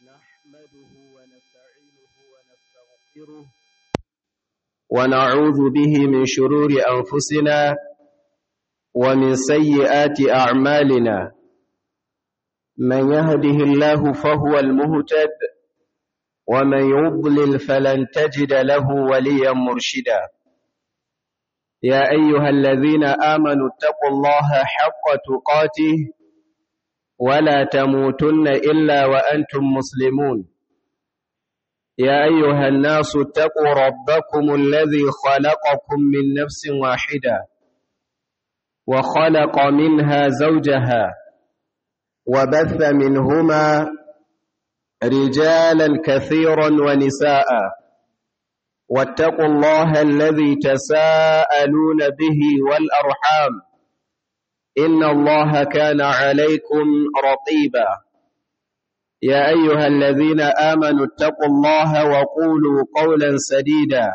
نحمده ونستعينه ونستغفره ونعوذ به من شرور أنفسنا ومن سيئات أعمالنا من يهده الله فهو المهتد ومن يضلل فلن تجد له وليا مرشدا يا أيها الذين آمنوا اتقوا الله حق تقاته ولا تموتن إلا وأنتم مسلمون يا أيها الناس اتقوا ربكم الذي خلقكم من نفس واحدة وخلق منها زوجها وبث منهما رجالا كثيرا ونساء واتقوا الله الذي تساءلون به والأرحام إن الله كان عليكم رقيبا يا أيها الذين آمنوا اتقوا الله وقولوا قولا سديدا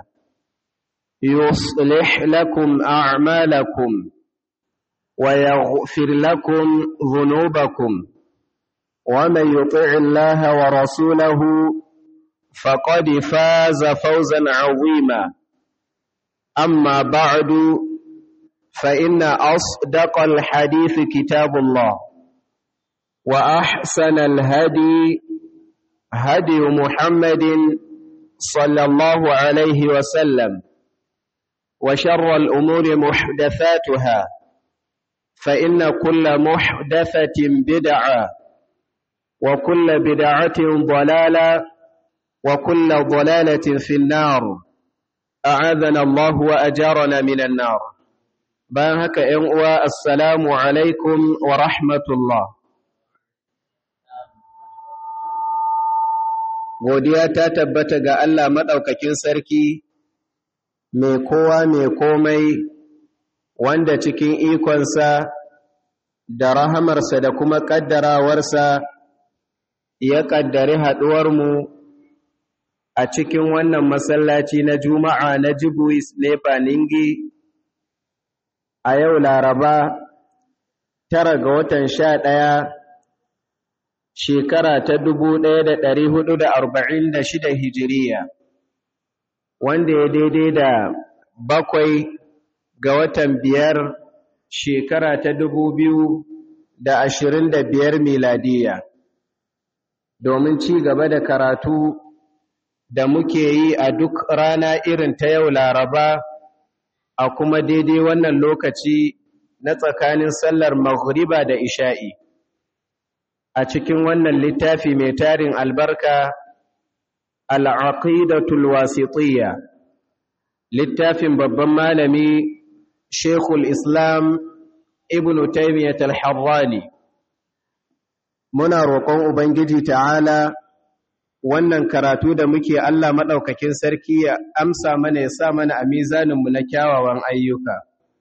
يصلح لكم أعمالكم ويغفر لكم ذنوبكم ومن يطع الله ورسوله فقد فاز فوزا عظيما أما بعد فإن أصدق الحديث كتاب الله وأحسن الهدي هدي محمد صلى الله عليه وسلم وشر الأمور محدثاتها فإن كل محدثة بدعة وكل بدعة ضلالة وكل ضلالة في النار أعاذنا الله وأجارنا من النار bayan haka ‘yan uwa assalamu alaikum wa rahmatullah godiya ta tabbata ga Allah maɗaukakin sarki mai kowa mai komai wanda cikin ikonsa da rahamarsa da kuma ƙaddarawarsa ya ƙaddari haɗuwarmu a cikin wannan masallaci na juma'a na jibuis nefa ningi a yau laraba tara ga watan sha ɗaya shekara ta dubu ɗaya da ɗari hudu da arba'in da shida hijiriya wanda ya daidai da bakwai ga watan biyar shekara ta dubu biyu da ashirin da biyar miladiya domin ci gaba da karatu da muke yi a duk rana irin ta yau laraba a kuma daidai wannan lokaci na tsakanin sallar maghriba da isha'i a cikin wannan littafi mai tarin albarka al'aqidatul wasitiyya littafin babban malami shekul islam ibn taymiyyat al-harrani muna roƙon ubangiji ta'ala wannan karatu da muke Allah maɗaukakin sarki ya amsa mana ya sa mana a mizaninmu na kyawawan ayyuka.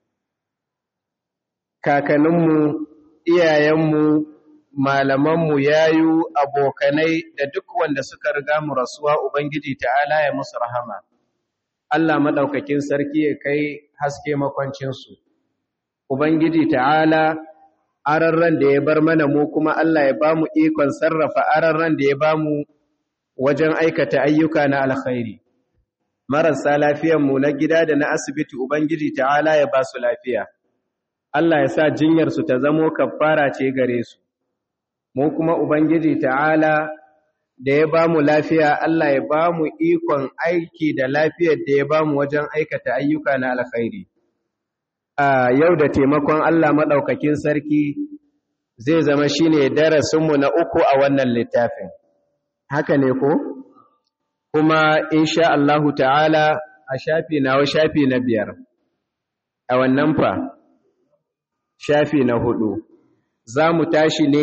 Kakaninmu, iyayenmu, malamanmu, yayu, abokanai da duk wanda suka riga mu rasuwa Ubangiji ta'ala ya musu rahama. Allah maɗaukakin sarki ya kai haske makwancinsu. Ubangiji ta'ala ararran da ya bar mana mu kuma Allah ya ba mu ikon sarrafa ararran da ya ba mu wajen aikata ayyuka na alkhairi marasa lafiyanmu na gida da na asibiti ubangiji ta'ala ya ba su lafiya Allah ya sa jinyarsu ta zamo kafara ce gare su mu kuma ubangiji ta'ala da ya ba mu lafiya Allah ya ba mu ikon aiki da lafiyar da ya ba mu wajen aikata ayyuka na alkhairi a yau da taimakon Allah maɗaukakin sarki zai zama shine darasinmu na uku a wannan littafin haka ne ko kuma insha Allahu ta'ala a shafi nawa shafi na biyar a wannan fa shafi na hudu za mu tashi ne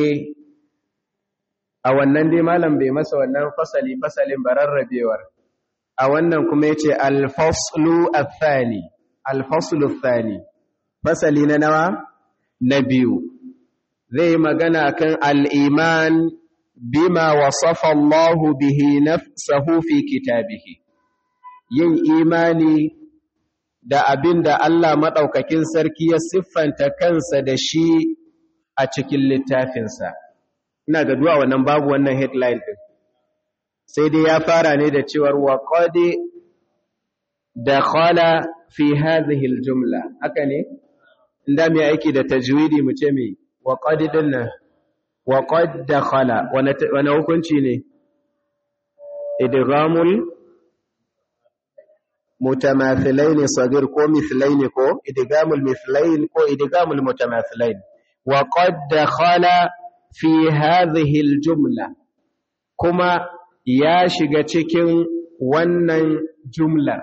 a wannan dai malam bai masa wannan fasali fasalin bararrabewar a wannan kuma yace al-faslu ath-thani al-faslu ath-thani fasali na nawa na biyu zai magana kan al-iman bima wasafa Allah bihi nafsahu fi kitabihi yin imani da abin da Allah maɗaukakin sarki ya siffanta kansa da shi a cikin littafinsa ina ga duwa wannan babu wannan headline din sai dai ya fara ne da cewar wa qad dakhala fi hadhihi aljumla haka ne inda mai aiki da tajwidi mu ce me wa qad dinna wa qad dakhala wani hukunci ne idghamul mutamathilain sagir ko mithlain ko idghamul mithlain ko idghamul mutamathilain wa qad dakhala fi hadhihi aljumla kuma ya shiga cikin wannan jumlar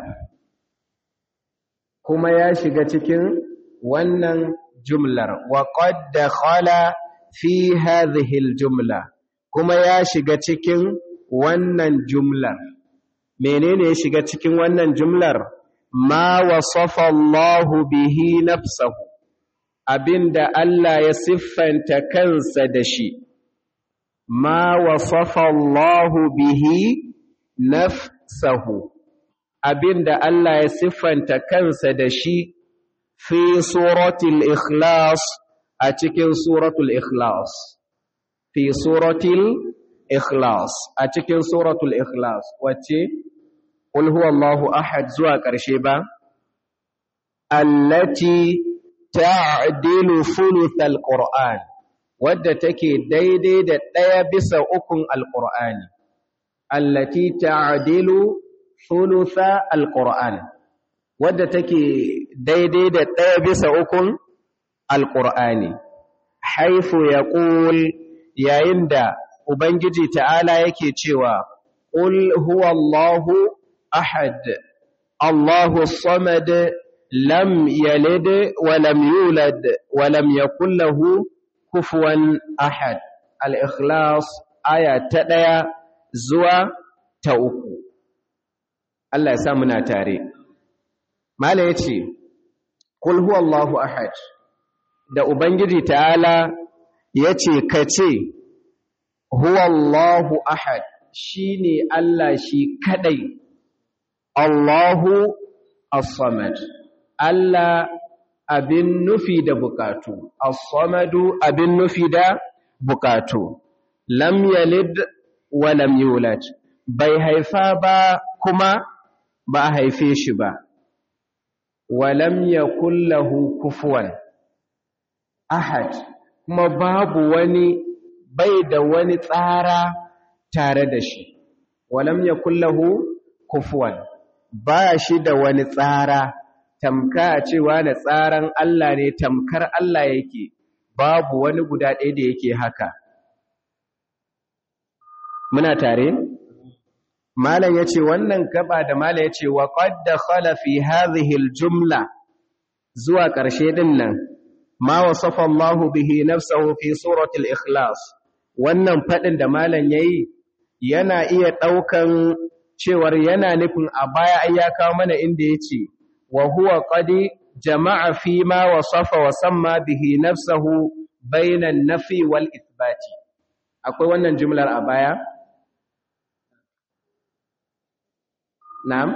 kuma ya shiga cikin wannan jumlar wa qad dakhala fi hadhihi aljumla kuma ya shiga cikin wannan jumlar menene ya shiga cikin wannan jumlar ma wasafa Allah bihi nafsahu abinda Allah ya siffanta kansa da shi ma wasafa Allah bihi nafsahu abinda Allah ya siffanta kansa da shi fi suratul ikhlas a cikin suratul ikhlas fi suratul ikhlas a cikin suratul ikhlas wacce qul huwallahu ahad zuwa ƙarshe ba allati ta'dilu thuluthal qur'an wadda take daidai da ɗaya bisa ukun alqur'ani allati ta'dilu thulutha alqur'an wadda take daidai da ɗaya bisa ukun alqur'ani haifu yaqul yayin da ubangiji ta'ala yake cewa qul huwallahu ahad allahu samad lam yalid wa lam yulad wa lam yakul lahu kufuwan ahad al-ikhlas aya ta ɗaya zuwa ta uku Allah ya sa muna tare mala yace kul huwallahu ahad da ubangiji ta'ala yace kace huwallahu ahad shine Allah shi kadai Allahu as-samad Allah abin nufi da bukatu as-samadu abin nufi da bukatu lam yalid wa lam yulad bai haifa ba kuma ba a haife shi ba walam yakul lahu kufuwan ahad kuma babu wani bai da wani tsara tare da shi walam yakul lahu kufuwan ba shi da wani tsara tamka cewa da tsaran Allah ne tamkar Allah yake babu wani guda ɗaya da yake haka muna tare malam yace wannan gaba da malam yace wa qad dakhala fi hadhihi aljumla zuwa ƙarshe din nan ma wasafa Allah bihi nafsuhu fi surati al-ikhlas wannan fadin da malam yayi yana iya daukan cewar yana nufin a baya ai ya kawo mana inda yace wa huwa qad jama'a fi ma wasafa wa samma bihi nafsuhu bayna an-nafi wal ithbati akwai wannan jumlar a baya Na'am?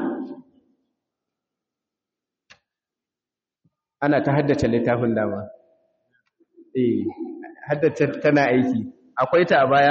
Ana ta haddace littafin dama. Eh, haddace tana aiki. Akwai ta a baya?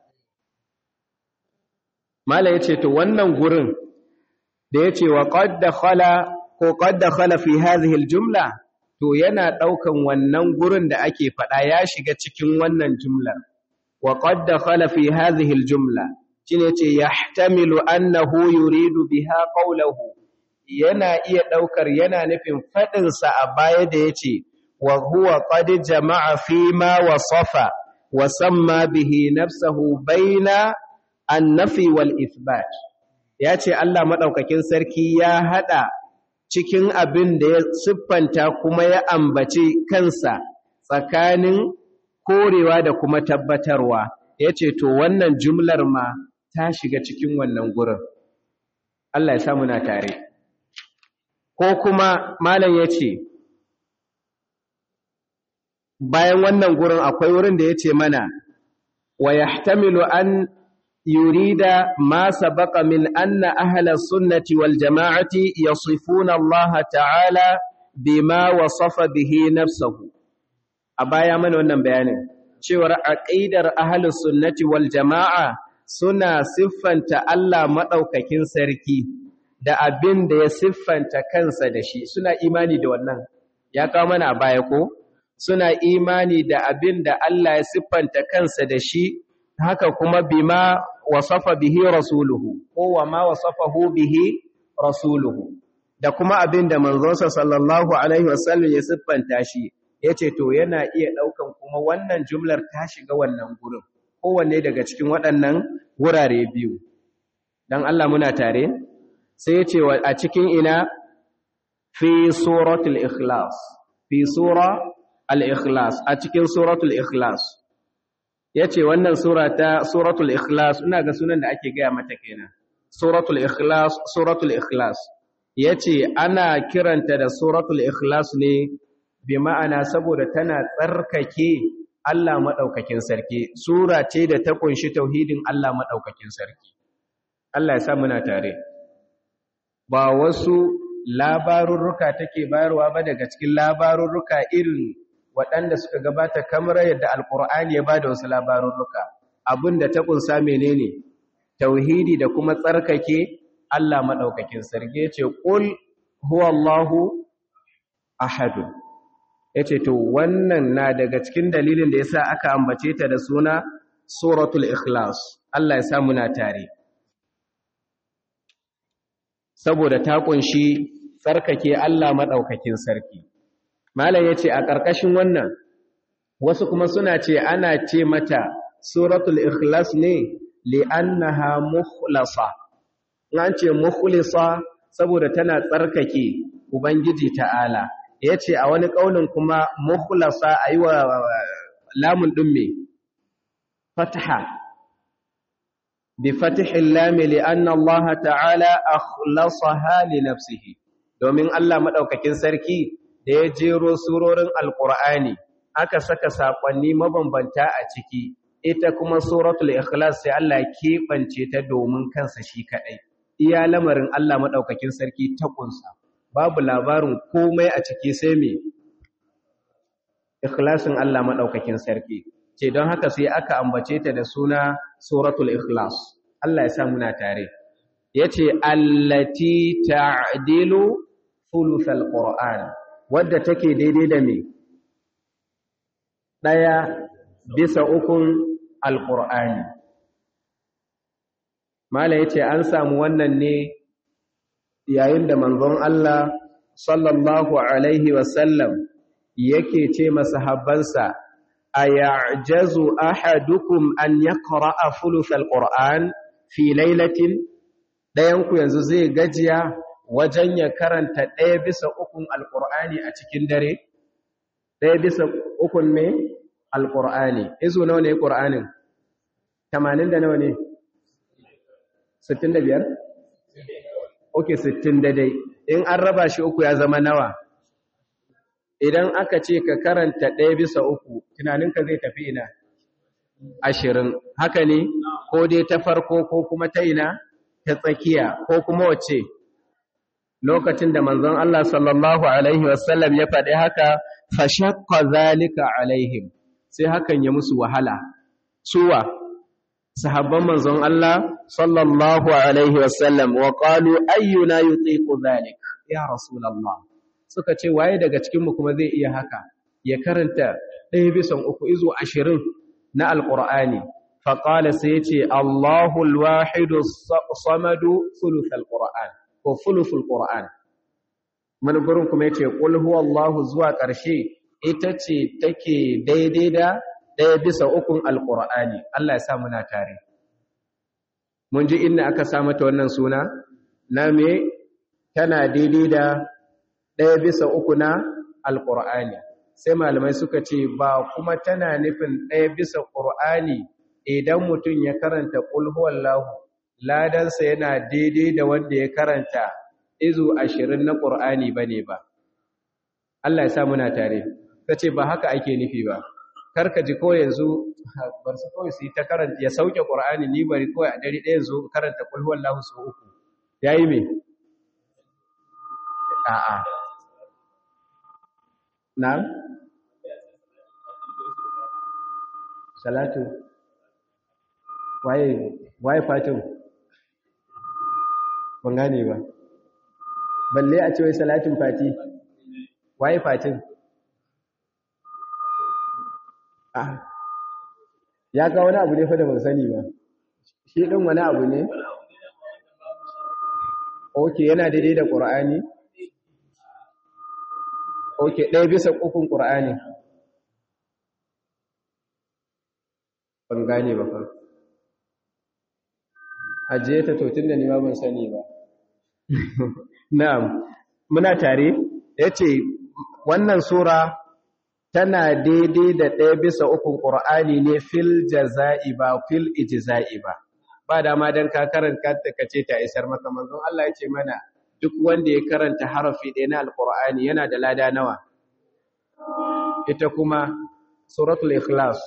Mala ya ce, To, wannan gurin da ya ce wa ƙadda khala ko ƙadda khala fi hazihil jumla, to yana ɗaukan wannan gurin da ake faɗa ya shiga cikin wannan jumlar. Wa ƙadda khala fi hazihil jumla. shine ce yahtamilu annahu yuridu biha qawluhu yana iya daukar yana nufin fadin sa a baya da yace wa huwa qad jama'a fi ma wasafa wa samma bihi nafsuhu baina an-nafi wal ithbat yace Allah madaukakin sarki ya hada cikin abin da ya siffanta kuma ya ambaci kansa tsakanin korewa da kuma tabbatarwa yace to wannan jumlar ma ta shiga cikin wannan gurin Allah ya samu na tare ko kuma malam ya ce bayan wannan gurin akwai wurin da ya ce mana wa yahtamilu an yurida ma sabaqa min anna ahla sunnati wal jama'ati yasifuna Allah ta'ala bima wasafa bihi nafsuhu a baya mana wannan bayanin cewar aqidar ahlus sunnati wal jama'a suna siffanta Allah maɗaukakin sarki da abin da ya siffanta kansa da shi suna imani da wannan ya kawo mana a baya ko suna imani da abin da Allah ya siffanta kansa da shi haka kuma bima wasafa bihi rasuluhu ko wa ma wasafahu bihi rasuluhu da kuma abin da manzonsa sallallahu alaihi wasallam ya siffanta shi yace to yana iya daukan kuma wannan jumlar ta shiga wannan gurin kowanne daga cikin waɗannan wurare biyu dan Allah muna tare sai yace a cikin ina fi suratul ikhlas fi sura al-ikhlas a cikin suratul ikhlas yace wannan sura ta suratul ikhlas ina ga sunan da ake gaya mata kenan suratul ikhlas suratul ikhlas yace ana kiranta da suratul ikhlas ne bi ma'ana saboda tana tsarkake Allah madaukakin sarki sura ce da ta kunshi tauhidin Allah madaukakin sarki Allah ya sa muna tare ba wasu labarurruka take bayarwa ba daga cikin labarurruka irin waɗanda suka gabata kamar yadda alkur'ani ya bada wasu labarurruka abinda ta kunsa menene tauhidi da kuma tsarkake Allah madaukakin sarki yace qul huwallahu ahad yace to wannan na daga cikin dalilin da yasa aka ambace ta da suna suratul ikhlas Allah ya sa muna tare saboda ta kunshi tsarkake Allah madaukakin sarki malam yace a ƙarƙashin wannan wasu kuma suna ce ana ce mata suratul ikhlas ne li'annaha mukhlasa an ce mukhlisa saboda tana tsarkake ubangiji ta'ala yace a wani kaulin kuma mukhlasa aywa lamun din me fatha bi fathi lam li'anna Allah ta'ala akhlasaha li nafsihi domin Allah madaukakin sarki da ya jero surorin alqur'ani aka saka sakonni mabambanta a ciki ita kuma suratul ikhlas sai Allah ya keɓance ta domin kansa shi kadai iya lamarin Allah madaukakin sarki ta kunsa babu labarin komai a ciki sai me ikhlasin Allah madaukakin sarki ce don haka sai aka ambace ta da suna suratul ikhlas Allah ya sa muna tare yace allati ta'dilu thuluthal qur'an wadda take daidai da me daya bisa ukun alqur'ani mala yace an samu wannan ne yayin da manzon Allah sallallahu alaihi wasallam yake ce masahabbansa ayajazu ahadukum an yaqra'a thuluthal qur'an fi lailatin dayan ku yanzu zai gajiya wajen ya karanta ɗaya bisa ukun alqur'ani a cikin dare ɗaya bisa ukun me alqur'ani izo nawa ne qur'anin 80 da nawa ne 65 okay 60 daidai in an raba shi uku ya zama nawa idan aka ce ka karanta ɗaya bisa uku tunaninka zai tafi ina ashirin haka ne ko dai ta farko ko kuma ta ina ta tsakiya ko kuma wace lokacin da manzon Allah sallallahu alaihi wasallam ya faɗi haka fashaqqa zalika alaihim sai hakan ya musu wahala suwa sahabban manzon Allah sallallahu alaihi wasallam wa qalu ayyuna yutiqu zalik ya rasulullah suka ce waye daga cikinmu kuma zai iya haka ya karanta ɗaya bisan uku izo ashirin na alƙur'ani faƙala sai ya ce Allahu alwahidu samadu fulufal ƙur'an ko fuluful ƙur'an wani gurin kuma ya ce ƙul huwa Allahu zuwa ƙarshe ita ce take daidai da ɗaya bisa ukun alƙur'ani Allah ya sa muna tare mun ji inda aka sa mata wannan suna na me tana daidai da ɗaya bisa uku na alƙur'ani sai malamai suka ce ba kuma tana nufin ɗaya bisa ƙur'ani idan mutum ya karanta ƙulhuwallahu ladansa yana daidai da wanda ya karanta izu ashirin na ƙur'ani ba ne ba Allah ya sa muna tare ta ce ba haka ake nufi ba karka ji ko yanzu bar su kawai su yi ta karanta ya sauke ƙur'ani ni bari kawai a dare ɗaya zo karanta ƙulhuwallahu sau uku ya yi me a'a Na'am? Salatu. waye waye fatin ban gane ba balle a ce wai salatin fati waye fatin ah ya ga wani abu ne fa da ban sani ba shi din wani abu ne oke yana daidai da qur'ani oke ɗaya bisa ukun qur'ani ban gane ba fa ajiye ta to tunda ni ma ban sani ba na'am muna tare yace wannan sura tana daidai da ɗaya bisa ukun qur'ani ne fil jaza'i ba fil ijza'i ba ba dama dan ka karanta ka ce ta isar maka manzon Allah yace mana duk wanda ya karanta harafi ɗaya na alqur'ani yana da lada nawa ita kuma suratul ikhlas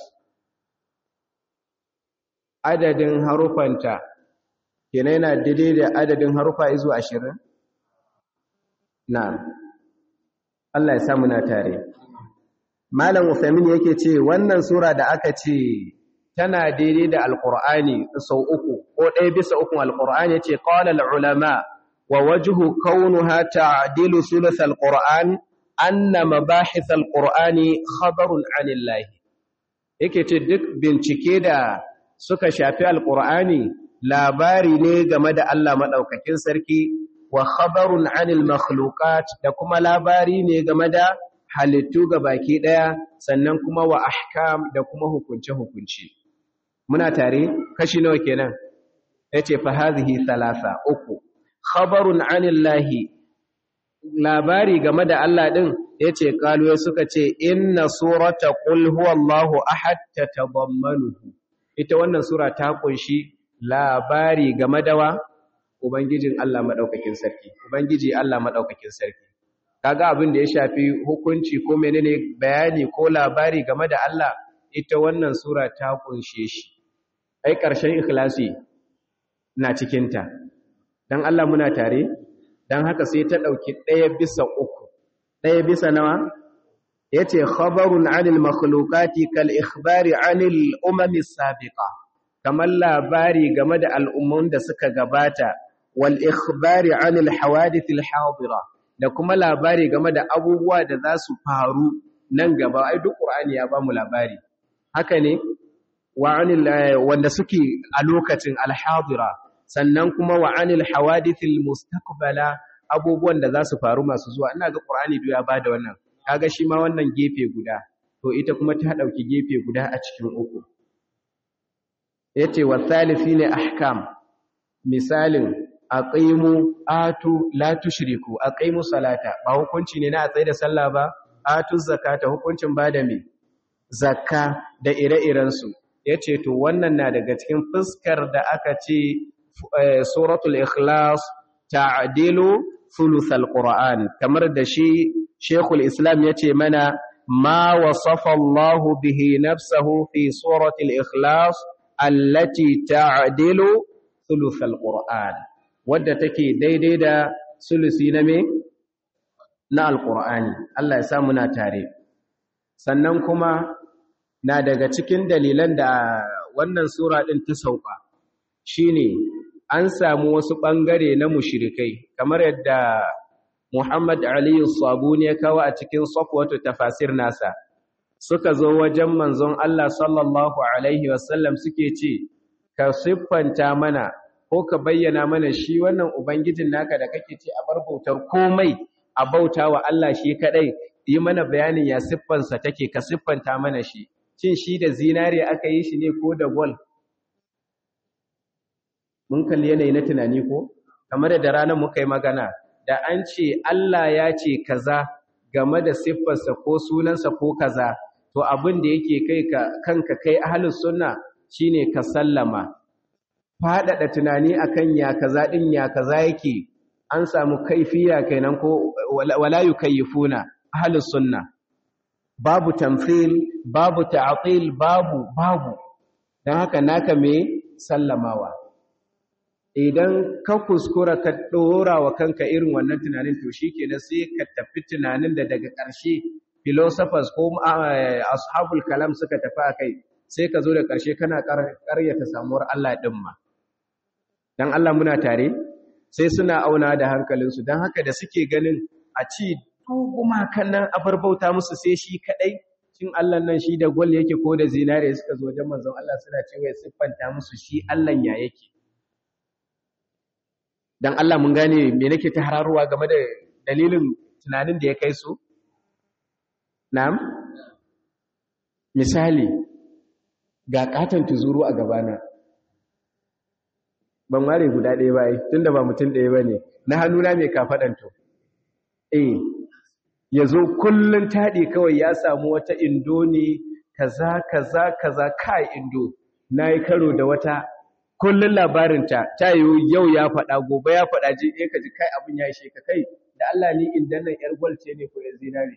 adadin harufanta kenan yana daidai da adadin harufa izu ashirin? na'am Allah ya samu na tare malam Uthamin yake ce wannan sura da aka ce tana daidai da alqur'ani sau uku ko ɗaya bisa ukun alqur'ani yace qala ulama wa wajhu kaunuha ta'dilu thuluth alqur'an anna mabahith alqur'ani khabarun 'anillahi yake ce duk bincike da suka shafi alqur'ani labari ne game da Allah maɗaukakin sarki wa khabarun anil makhluqat da kuma labari ne game da halittu ga baki ɗaya sannan kuma wa ahkam da kuma hukunce-hukunce. Muna tare kashi nawa kenan? Yace fa hadhihi thalatha uku. Khabarun anillahi labari game da Allah din yace kalu suka ce inna surata qul huwallahu ahad tatadammanuhu. Ita wannan sura ta kunshi labari game da wa Ubangijin Allah maɗaukakin sarki, Ubangiji Allah maɗaukakin sarki. Kaga abin da ya shafi hukunci ko menene bayani ko labari game da Allah, ita wannan Sura ta kunshe shi. Ai, ƙarshen ikhlasi na cikinta. Don Allah muna tare, don haka sai ta ɗauki ɗaya bisa uku. Ɗaya bisa nawa? Ya ce, Khabarun anil makhlukati kal ikhbari anil umamis sabiqa. kamar labari game da al'ummun da suka gabata wal ikhbari anil hawadithil hadira da kuma labari game da abubuwa da za su faru nan gaba ai duk qur'ani ya bamu labari haka ne wa anil wanda suke a lokacin al hadira sannan kuma wa anil hawadithil mustaqbala abubuwan da za su faru masu zuwa ina ga qur'ani duk ya bada wannan kaga shi ma wannan gefe guda to ita kuma ta dauki gefe guda a cikin uku yace wa thalithi ne ahkam misalin aqimu atu la tushriku aqimu salata ba hukunci ne na a tsaye da sallah ba atu zakata hukuncin bada me zakka da ire-iren su yace to wannan na daga cikin fuskar da aka ce suratul ikhlas ta'dilu thuluthal qur'an kamar da shi shaykhul islam yace mana ma wasafa Allah bihi nafsahu fi suratul ikhlas allati ta'dilu thuluthal qur'an wadda take daidai da sulusi na me na alqur'ani Allah ya sa muna tare sannan kuma na daga cikin dalilan da wannan sura din ta sauka shine an samu wasu bangare na mushrikai kamar yadda Muhammad Ali Sabuni ya kawo a cikin safwatu tafasir nasa suka zo wajen manzon Allah sallallahu Alaihi wasallam suke ce, Ka siffanta mana ko ka bayyana mana shi wannan Ubangijin naka da kake ce a bar bautar komai a bauta wa Allah shi kaɗai, yi mana bayanin ya siffansa take ka siffanta mana shi, cin shi da zinare aka yi shi ne ko da gol. Mun kalli yanayi na tunani ko? Kamar da ranar muka yi magana, da an ce Allah ya ce kaza game da siffarsa ko sunansa ko kaza. to abin da yake kai ka kanka kai ahlus sunna shine ka sallama fadada tunani akan ya kaza din ya kaza yake an samu kaifiya kenan ko wala yukayyifuna ahlus sunna babu tamthil babu ta'til babu babu dan haka naka me sallamawa idan ka kuskura ka dora wa kanka irin wannan tunanin to shikenan sai ka tafi tunanin da daga ƙarshe philosophers ko ashabul kalam suka tafi akai sai ka zo da ƙarshe kana ƙaryata samuwar Allah ɗin ma don Allah muna tare sai suna auna da hankalinsu don haka da suke ganin a ci duguma kan nan abar bauta musu sai shi kaɗai cin Allah nan shi da gwal yake ko da zinare suka zo da manzon Allah suna cewa ya siffanta musu shi Allah ya yake don Allah mun gane me nake ta hararuwa game da dalilin tunanin da ya kai su na'am misali ga katon tuzuru a gabana ban ware guda ɗaya ba tun da ba mutum ɗaya ba ne na hannuna mai kafaɗanto eh ya zo kullum taɗi kawai ya samu wata indo ne kaza kaza kaza kai indo na yi karo da wata kullum labarinta ta yi yau ya faɗa gobe ya faɗa ji ɗaya ka ji kai abin ya ishe ka kai da Allah ni inda nan ‘yar gwal ce ne ko ‘yar zinare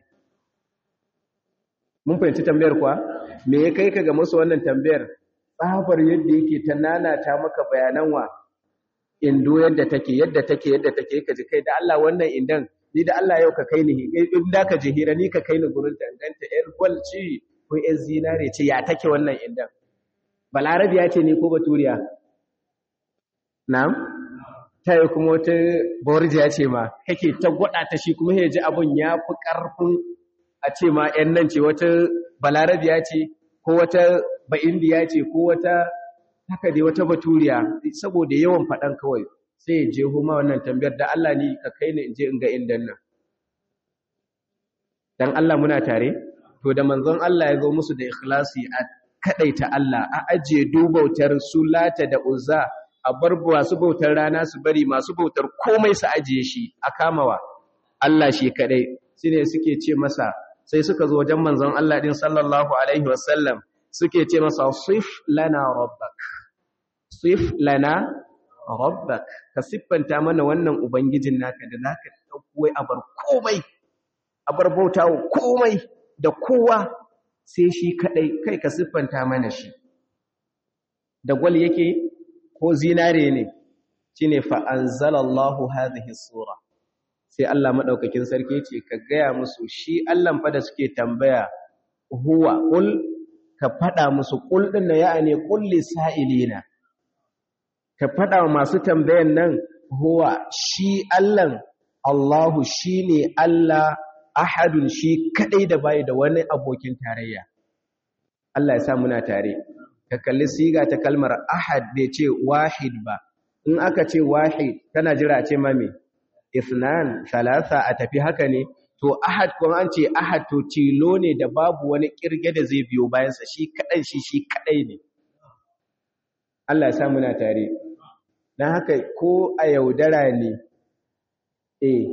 mun fahimci tambayar kuwa me ya kai ka ga masu wannan tambayar tsabar yadda yake ta nanata maka bayanan wa indo yadda take yadda take yadda take ka ji kai da Allah wannan indan ni da Allah yau ka kai ni in da ka je hira ni ka kai ni gurin danganta yar gwal ce ko yar zinare ce ya take wannan indan balarabiya ce ne ko baturiya na'am ta yi kuma wata borjiya ce ma kake ta gwada ta shi kuma ya ji abun ya fi ƙarfin a ce ma ‘yan nan ce wata balarabiya ce ko wata ba'indiya ce ko wata haka dai wata baturiya saboda yawan faɗan kawai sai ya je huma wannan tambayar da Allah ni ka kai ni in je in ga indan nan dan Allah muna tare to da manzon Allah ya zo musu da ikhlasi a kadaita Allah a ajiye dubautar sulata da uzza a bar masu bautar rana su bari masu bautar komai su ajiye shi a kamawa Allah shi kadai shine suke ce masa sai suka zo wajen manzon Allah din sallallahu alaihi wasallam suke ce masa sif lana rabbak sif lana rabbak ka siffanta mana wannan ubangijin naka da zaka dauko a bar komai a bar bautawa komai da kowa sai shi kadai kai ka siffanta mana shi da gwal yake ko zinare ne shine fa anzalallahu hadhihi sura sai Allah madaukakin sarki ce ka gaya musu shi Allah fa da suke tambaya huwa qul ka fada musu qul din na ya'ani qul lisailina ka fada masu tambayan nan huwa shi Allah Allahu shine Allah ahadun shi kadai da bai da wani abokin tarayya Allah ya sa muna tare ka kalli siga ta kalmar ahad bai ce wahid ba in aka ce wahid kana jira ce mame isnan salasa a tafi haka ne to ahad kuma an ce ahad to tilo ne da babu wani kirge da zai biyo bayansa shi kadai shi shi kadai ne Allah ya sa muna tare dan haka ko a yaudara ne eh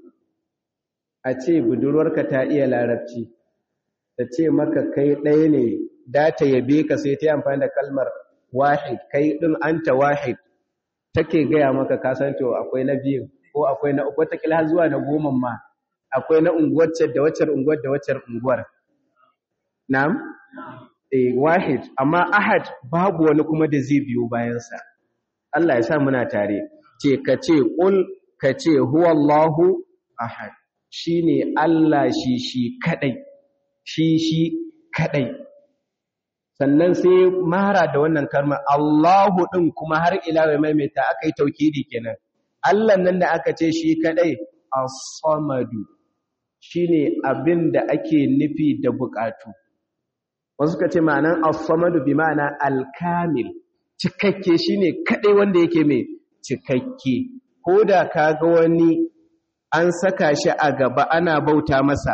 a ce budurwarka ta iya larabci ta ce maka kai ɗaya ne da ta yabe ka sai ta yi amfani da kalmar wahid kai ɗin anta wahid take gaya maka kasancewa akwai na biyun ko akwai na uku watakila zuwa na goma ma akwai na unguwar da waccar unguwar da waccar unguwar na'am eh wahid amma ahad babu wani kuma da zai biyo bayansa Allah ya sa muna tare ce ka ce qul ka ce huwallahu ahad shine Allah shi shi kadai shi shi kadai sannan sai mara da wannan kalmar Allahu din kuma har ila mai maimaita akai taukidi kenan Allah nan da aka ce shi kadai as-samadu shine abin da ake nufi da bukatu wasu ka ce ma'anan as-samadu bi ma'ana al-kamil cikakke shine kadai wanda yake mai cikakke ko da kaga wani an saka shi a gaba ana bauta masa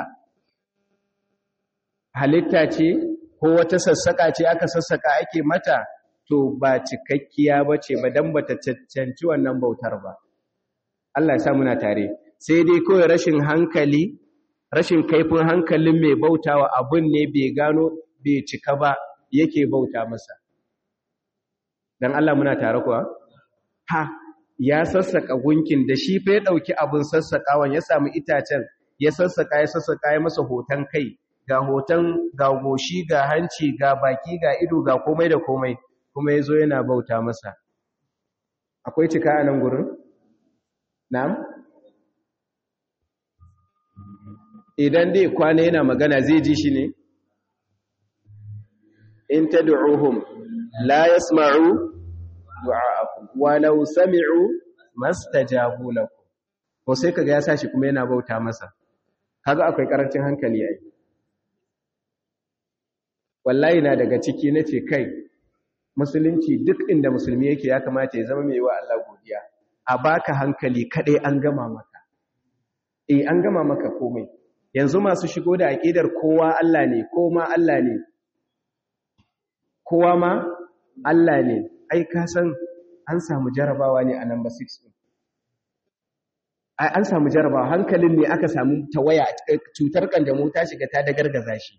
halitta ce ko wata sassaka ce aka sassaka ake mata to ba cikakkiya ba ce ba don bata cancanci wannan bautar ba Allah ya sa muna tare sai dai kawai rashin hankali rashin kaifin hankalin mai bautawa abun ne bai gano bai cika ba yake bauta masa dan Allah muna tare kuwa ha ya sassaka gunkin da shi fa ya dauki abun sassakawan ya samu itacen ya sassaka ya sassaka ya masa hoton kai ga hoton ga goshi ga hanci ga baki ga ido ga komai da komai kuma yazo yana bauta masa akwai cika a nan gurin na'am idan dai kwana yana magana zai ji shi ne in tad'uhum la yasma'u du'a'akum walau sami'u mastajabu lakum ko sai kaga ya sashi kuma yana bauta masa kaga akwai karancin hankali ai wallahi na daga ciki nace kai musulunci duk inda musulmi yake ya kamata ya zama mai wa Allah godiya a baka hankali kadai an gama maka eh an gama maka komai yanzu masu shigo da aqidar kowa Allah ne ko ma Allah ne kowa ma Allah ne ai ka san an samu jarabawa ne a number 6 ai an samu jarabawa hankalin ne aka samu tawaya cutar kanjamau ta shiga ta da gargaza shi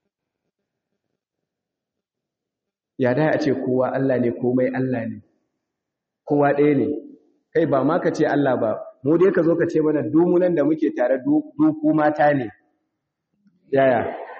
ya da a ce kowa Allah ne komai Allah ne kowa ɗaya ne kai ba ma ka ce Allah ba mu dai ka zo ka ce mana dumunan da muke tare duku mata ne yaya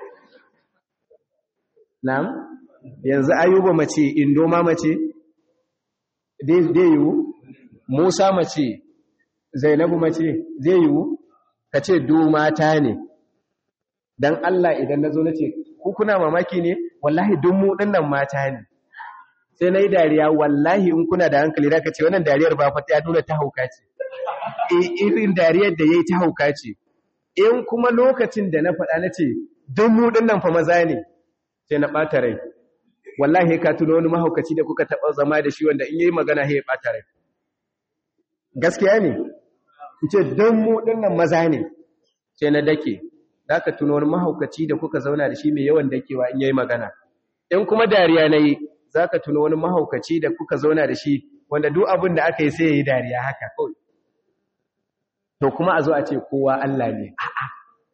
na'am yanzu ayuba mace indo ma mace dai yiwu musa mace zainabu mace zai yiwu ka ce du mata ne don Allah idan na zo na ce kuna mamaki ne wallahi dun mu dinnan mata ne sai na yi dariya wallahi in kuna da hankali da ka ce wannan dariyar ba fata ya nuna ta hauka ce irin dariyar da ya yi ta hauka ce in kuma lokacin da na faɗa na ce dun mu dinnan fa maza ne sai na ɓata rai wallahi ka tuno wani mahaukaci da kuka taɓa zama da shi wanda in yi magana ya ɓata rai gaskiya ne ce don mu dinnan maza ne sai na dake da ka tuno wani mahaukaci da kuka zauna da shi mai yawan dakewa in yayi magana in kuma dariya na yi za ka tuno wani mahaukaci da kuka zauna da shi wanda duk abin da aka yi sai ya yi dariya haka kawai to kuma a zo a ce kowa Allah ne a'a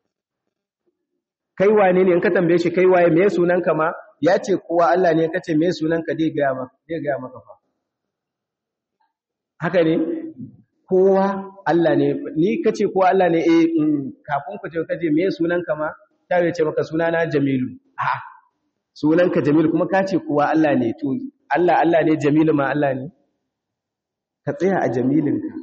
kai wane ne in ka tambaye shi kai waye me sunanka ma ya ce kowa Allah ne kace me sunanka dai ga maka dai ga maka fa haka ne kowa Allah ne ni kace kowa Allah ne eh kafin ku ce kaje me sunanka ma ta ce maka sunana Jamilu a'a sunanka Jamilu kuma kace kowa Allah ne to Allah Allah ne Jamilu ma Allah ne ka tsaya a Jamilinka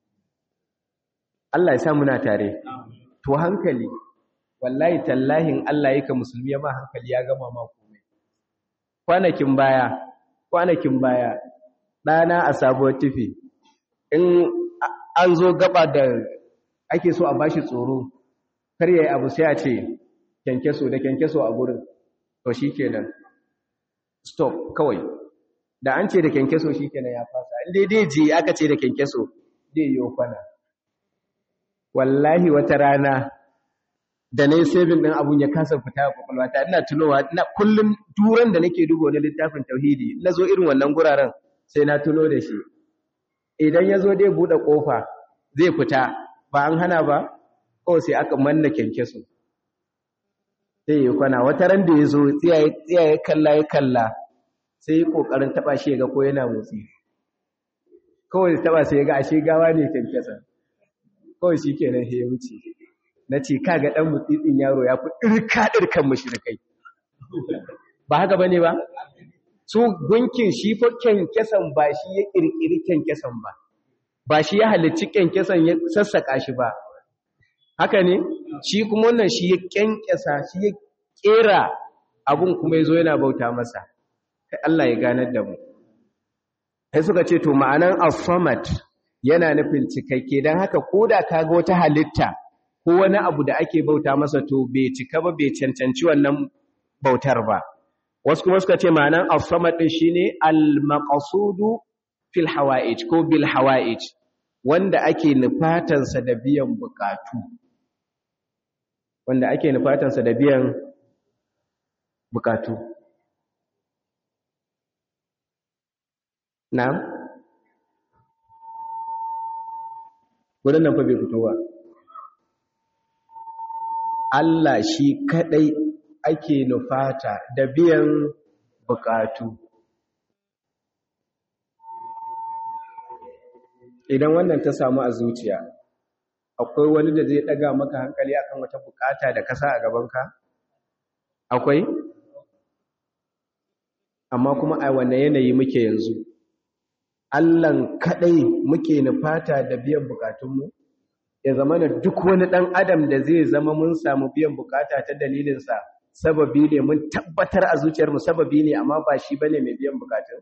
Allah ya sa muna tare to hankali wallahi tallahin Allah yake musulmi ma hankali ya gama ma komai kwanakin baya kwanakin baya dana a sabuwar tufi in an zo gaba da ake so a bashi tsoro kar yayi abu sai a ce kenkeso da kenkeso a gurin to shikenan stop kawai da an ce da kenkeso shikenan ya fasa in dai dai je aka ce da kenkeso dai yi kwana wallahi wata rana da na yi sabin ɗin abun ya kasa fita a kwakwalwata ina tunowa na kullum turan da nake duba wani littafin tauhidi na zo irin wannan guraren sai na tuno da shi idan ya zo dai buɗe ƙofa zai fita ba an hana ba kawai sai aka manna kyankyaso sai yi kwana wata ran da ya zo tsiyaye kalla ya kalla sai yi ƙoƙarin taɓa shi ga ko yana motsi kawai taɓa sai ya ga ashe gawa ne kyankyasa kawai shi kenan ya wuce na ce kaga ɗan mutsitsin yaro ya fi ɗirka-ɗirkan mashirikai ba haka ba ne ba su gunkin shi fa kyankyasan ba shi ya ƙirƙiri kyankyasan ba ba shi ya halicci kyankyasan ya sassaƙa shi ba haka ne shi kuma wannan shi ya kyankyasa shi ya ƙera abun kuma ya zo yana bauta masa kai Allah ya ganar da mu sai suka ce to ma'anan as-samad yana nufin cikakke don haka ko da ka ga wata halitta ko wani abu da ake bauta masa to bai cika ba bai cancanci wannan bautar ba wasu kuma suka ce ma'anan as-samad din shine al-maqsudu fil hawa'ij ko bil hawa'ij wanda ake nufatan sa da biyan bukatu wanda ake nufatan sa da biyan bukatu na'am wurin nan fa bai fito ba Allah shi kadai ake nufata da biyan bukatu idan wannan ta samu a zuciya akwai wani da zai daga maka hankali akan wata bukata da kasa a gabanka akwai amma kuma a wanne yanayi muke yanzu Allahn kadai muke nufata da biyan bukatunmu ya zama da duk wani ɗan adam da zai zama mun samu biyan bukata ta dalilinsa sababi ne mun tabbatar a zuciyarmu sababi ne amma ba shi bane mai biyan bukatun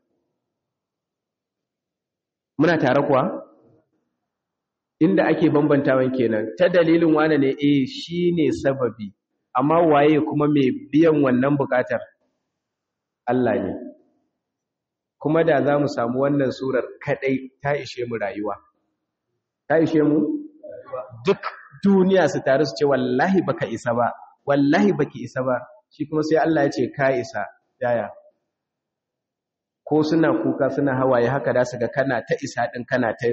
muna tare kuwa inda ake bambantawan kenan ta dalilin wane ne eh shine sababi amma waye kuma mai biyan wannan bukatar Allah ne kuma da za mu samu wannan surar kadai ta ishe mu rayuwa ta ishe mu duk duniya su taru su ce wallahi baka isa ba wallahi baki isa ba shi kuma sai Allah ya ce ka isa yaya ko suna kuka suna hawaye haka da su ga kana ta isa din kana ta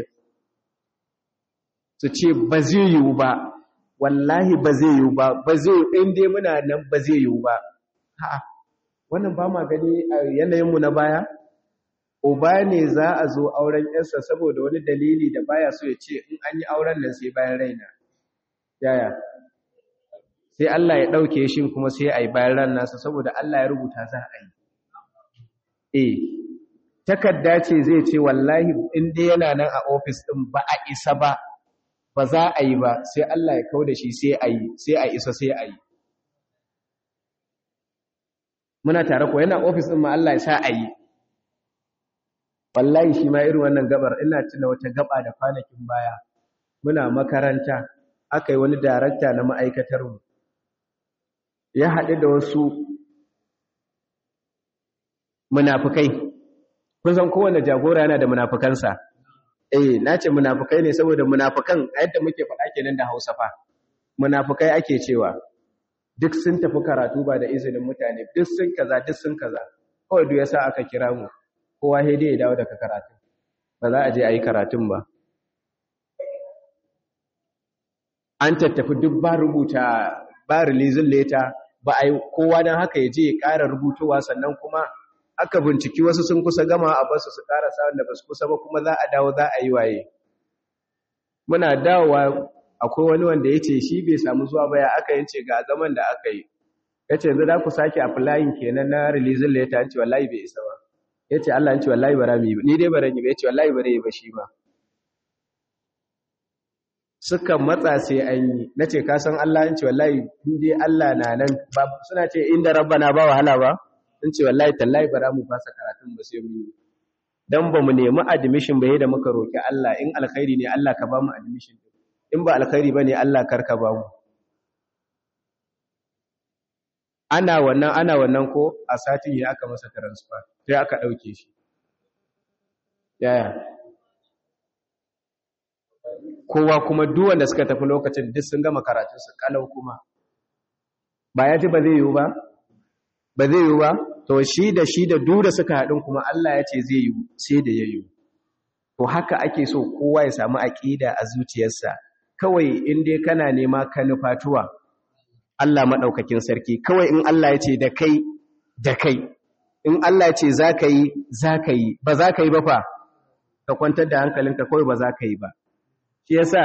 su ce ba zai yiwu ba wallahi ba zai yiwu ba ba zai yiwu in dai muna nan ba zai yiwu ba ha'a wannan ba ma gani a yanayinmu na baya uba ne za a zo auren yarsa saboda wani dalili da baya so ya ce in an yi auren nan sai bayan raina yaya sai Allah ya ɗauke shi kuma sai a yi bayan ran nasa saboda Allah ya rubuta za a yi eh takarda ce zai ce wallahi in dai yana nan a ofis ɗin ba a isa ba ba za a yi ba sai Allah ya kau da shi sai a yi sai a isa sai a yi muna tare ko yana ofis ɗin ma Allah ya sa a yi wallahi shi ma irin wannan gabar ina tuna wata gaba da kwanakin baya muna makaranta aka yi wani darakta na ma'aikatarmu ya haɗu da wasu munafukai kun san kowane jagora yana da munafukansa eh na ce munafukai ne saboda munafukan a yadda muke faɗa kenan da hausa fa munafukai ake cewa duk sun tafi karatu ba da izinin mutane duk sun kaza duk sun kaza kawai duk yasa aka kira mu kowa sai dai ya dawo daga karatu ba za a je a yi karatun ba an tattafi duk ba rubuta ba releasing letter ba a yi kowa don haka ya je ya ƙara rubutowa sannan kuma aka binciki wasu sun kusa gama a basu su ƙara sa'an da ba su kusa ba kuma za a dawo za a yi waye muna dawowa akwai wani wanda ya ce shi bai samu zuwa ba ya aka yin ce ga zaman da aka yi ya ce yanzu za ku sake applying kenan na releasing letter an ce wallahi bai isa ba ya ce Allah an ce wallahi bara mu yi ni dai bara yi ba ya ce wallahi bara yi ba shi ba suka matsa sai an yi na ce ka san Allah in ce wallahi dai Allah na nan suna ce inda rabbana ba wahala ba in ce wallahi tallahi bara mu fasa karatun ba sai mu yi dan ba mu nemi admission ba da muka roki Allah in alkhairi ne Allah ka ba mu admission in ba alkhairi bane Allah karka ba mu ana wannan ana wannan ko a satin ya aka masa transfer sai aka dauke shi yaya kowa kuma duk wanda suka tafi lokacin duk sun gama karatun su kalau kuma ba ya ji ba zai yiwu ba ba zai yiwu ba to shi da shi da duk da suka haɗin kuma Allah ya ce zai yiwu sai da ya yiwu to haka ake so kowa ya samu aqida a zuciyarsa kawai in dai kana nema ka nufatuwa Allah madaukakin sarki kawai in Allah ya ce da kai da kai in Allah ya ce zaka yi zaka yi ba zaka yi ba fa ka kwantar da hankalinka kawai ba zaka yi ba shi yasa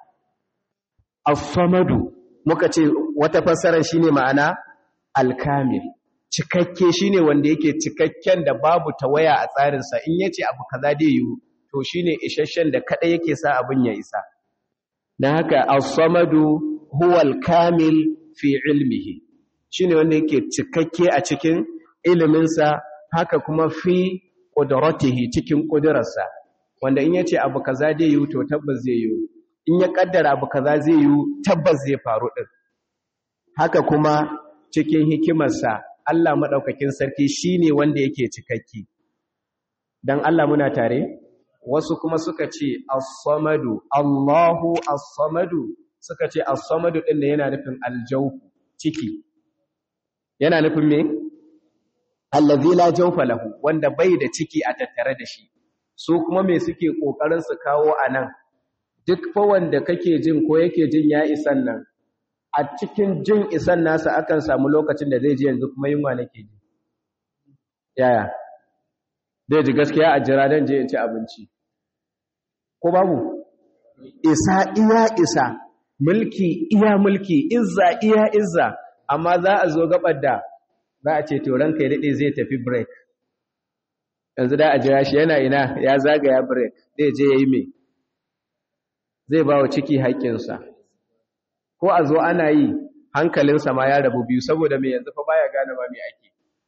as-samadu muka ce wata fassara shine ma'ana al-kamil cikakke shine wanda yake cikakken da babu tawaya a tsarin sa in yace abu kaza dai yiwu to shine isasshen da kada yake sa abun ya isa dan haka as-samadu huwa al-kamil fi ilmihi shine wanda yake cikakke a cikin ilimin sa haka kuma fi qudratihi cikin kudirarsa wanda in yace abu kaza zai yi to tabbas zai yi in ya kaddara abu kaza zai yi tabbas zai faru din haka kuma cikin hikimarsa Allah madaukakin sarki shine wanda yake cikakki dan Allah muna tare wasu kuma suka ce as-samadu Allahu as-samadu suka ce as-samadu din ne yana nufin aljawf ciki yana nufin me allazi la jawfa lahu wanda bai da ciki a tattare da shi su kuma me suke kokarin su kawo anan duk fa wanda kake jin ko yake jin ya isan nan a cikin jin isan nasa akan samu lokacin da zai ji yanzu kuma yunwa nake ji yaya zai ji gaskiya a jira dan je in ci abinci ko babu isa iya isa mulki iya mulki izza iya izza amma za a zo gabar da za a ce to ranka ya dade zai tafi break yanzu da a jira shi yana ina ya zagaya break zai je yayi me zai ba wa ciki haƙƙinsa ko a zo ana yi hankalinsa ma ya rabu biyu saboda mai yanzu fa baya gane ma me ake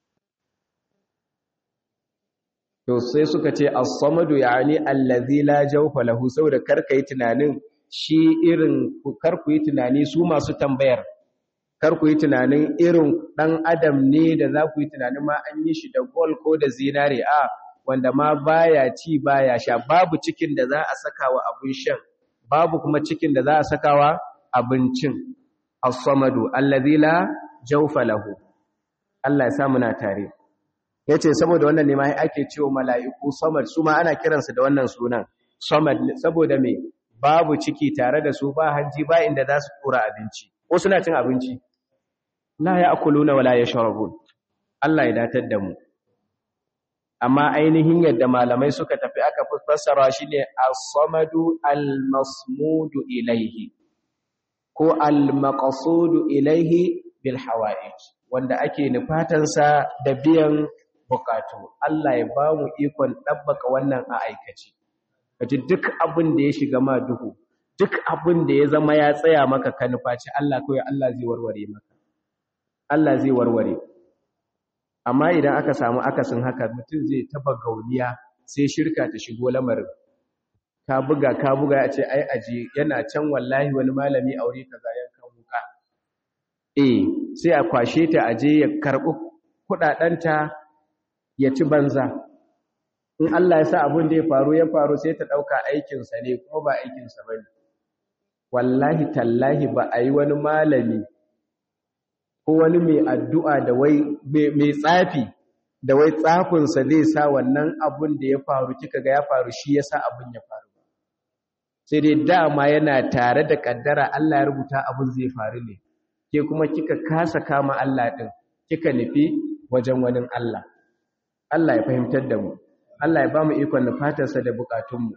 to sai suka ce as-samadu yani allazi la jawfa lahu saboda karka yi tunanin shi irin karku yi tunani su masu tambayar karku yi tunanin irin dan adam ne da za ku yi tunanin ma an yi shi da gold ko da zinare a wanda ma baya ci baya sha babu cikin da za a saka wa abin shan babu kuma cikin da za a saka wa abincin as-samadu allazi la jawfa lahu Allah ya sa muna tare yace saboda wannan ne ma ake cewa mala'iku samad su ma ana kiransu da wannan sunan samad saboda me babu ciki tare da su ba hanji ba inda za su tura abinci ko suna cin abinci la ya'kuluna wala yashrabun Allah ya datar da mu amma ainihin yadda malamai suka tafi aka fassara shine as-samadu al-masmudu ilayhi ko al-maqsudu ilayhi bil hawa'ij wanda ake nufatansa da biyan bukatu Allah ya ba mu ikon ɗabbaka wannan a aikace kaji duk abin da ya shiga ma duhu duk abin da ya zama ya tsaya maka ka nufaci Allah kawai Allah zai warware maka Allah zai warware amma idan aka samu akasin haka mutum zai taba gauniya sai shirka ta shigo lamarin ka buga ka buga ya ce ai aje yana can wallahi wani malami aure kaza yankan wuka eh sai a kwashe ta aje ya karbi kudadanta ya ci banza in Allah ya sa abin da ya faru ya faru sai ta ɗauka aikinsa ne kuma ba aikinsa ba ne wallahi tallahi ba a yi wani malami ko wani mai addu'a da wai mai tsafi da wai tsafinsa zai sa wannan abin da ya faru kika ga ya faru shi ya sa abin ya faru sai dai dama yana tare da ƙaddara Allah ya rubuta abin zai faru ne ke kuma kika kasa kama Allah ɗin kika nufi wajen wani Allah Allah ya fahimtar da mu Allah ya ba mu ikon nufatarsa da bukatunmu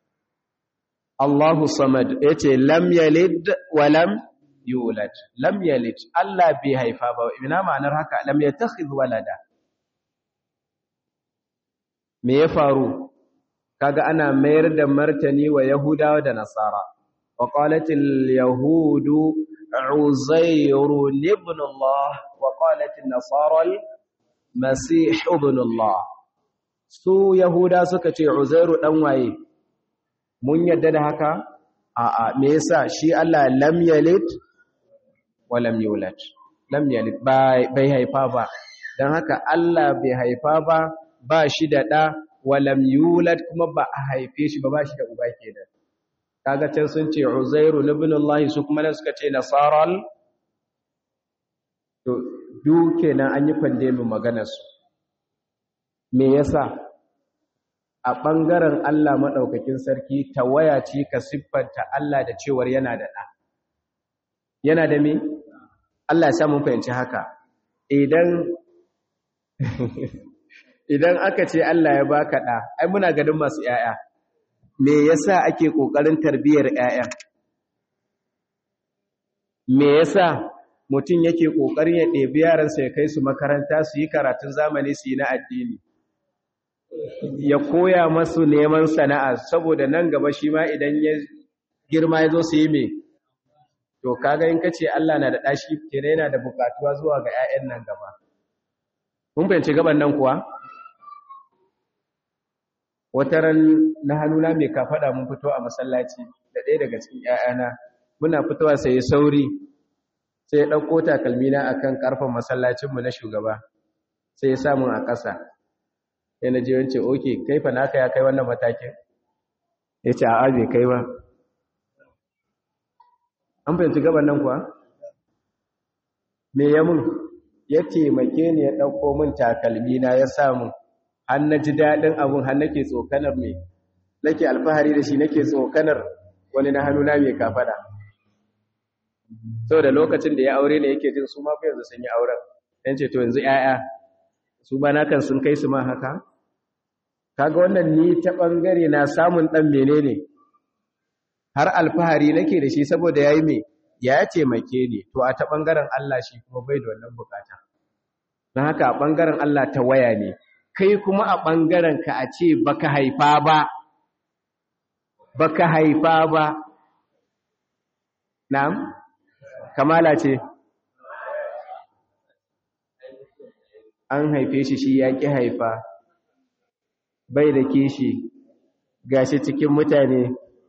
Allahu samad yace lam yalid wa lam yulad lam yalid Allah bai haifa ba ina ma'anar haka lam yattakhidh walada me ya faru kaga ana mayar da martani wa yahudawa da nasara wa qalatil yahudu uzairu ibn Allah wa qalatil nasara Masih ibn Allah su Yahuda suka ce Uzairu dan waye mun yadda da haka a'a me yasa shi Allah lam yalid wa lam yulad lam yalid bai haifa ba dan haka Allah bai haifa ba ba shi da da wa lam yulad kuma ba a haife shi ba ba shi da uba kenan kaga can sun ce Uzairu ibn Allah su kuma suka ce nasaral to duke nan an yi kwande min maganarsu me yasa a ɓangaren Allah maɗaukakin sarki tawaya ce ka siffanta Allah da cewar yana da ɗa yana da me Allah ya samu fahimci haka idan idan aka ce Allah ya baka ɗa ai muna ganin masu ‘ya'ya me yasa ake ƙoƙarin tarbiyyar ‘ya'ya me yasa mutum yake ƙoƙarin ya ɗebi yaransa ya kai su makaranta su yi karatun zamani su yi na addini ya koya masu neman sana'a saboda nan gaba shi ma idan ya girma ya zo su yi mai to kaga in kace Allah na da ɗashi kenan yana da buƙatuwa zuwa ga 'ya'yan nan gaba mun fahimci gaban nan kuwa wata ran na hannuna mai kafaɗa mun fito a masallaci da ɗaya daga cikin 'ya'yana muna fitowa sai sauri sai ya ɗauko takalmina a kan ƙarfen masallacinmu na shugaba sai ya samun a ƙasa sai na je wance oke kai fa naka ya kai wannan matakin ya ce a'a bai kai ba an fahimci gaban nan kuwa me ya mun ya taimake ni ya ɗauko min takalmina ya samun har na ji daɗin abin har nake tsokanar mai nake alfahari da shi nake tsokanar wani na hannuna mai kafaɗa da lokacin da ya aure ne yake jin su ma fa yanzu sun yi auren dan ce to yanzu 'ya'ya su ba na kan sun kai su ma haka kaga wannan ni ta bangare na samun dan menene har alfahari nake da shi saboda yayi me ya taimake ni to a ta bangaren Allah shi kuma bai da wannan bukata dan haka a bangaren Allah ta waya ne kai kuma a bangaren ka a ce baka haifa ba baka haifa ba na'am kamala ce an haife shi shi ya ƙi haifa bai da kishi gashi cikin mutane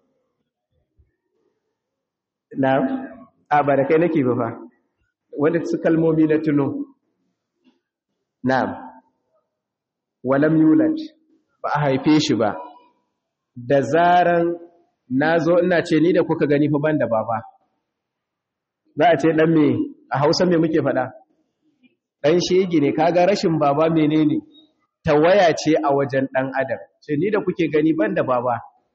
na a ba da kai nake ba fa wanda su kalmomi na tuno na walam yulad ba a haife shi ba da zaran na zo ina ce ni da kuka gani fa ban da baba za a ce dan me a hausa me muke faɗa ɗan shege ne kaga rashin baba menene tawaya ce a wajen ɗan adam ce ni da kuke gani ban da baba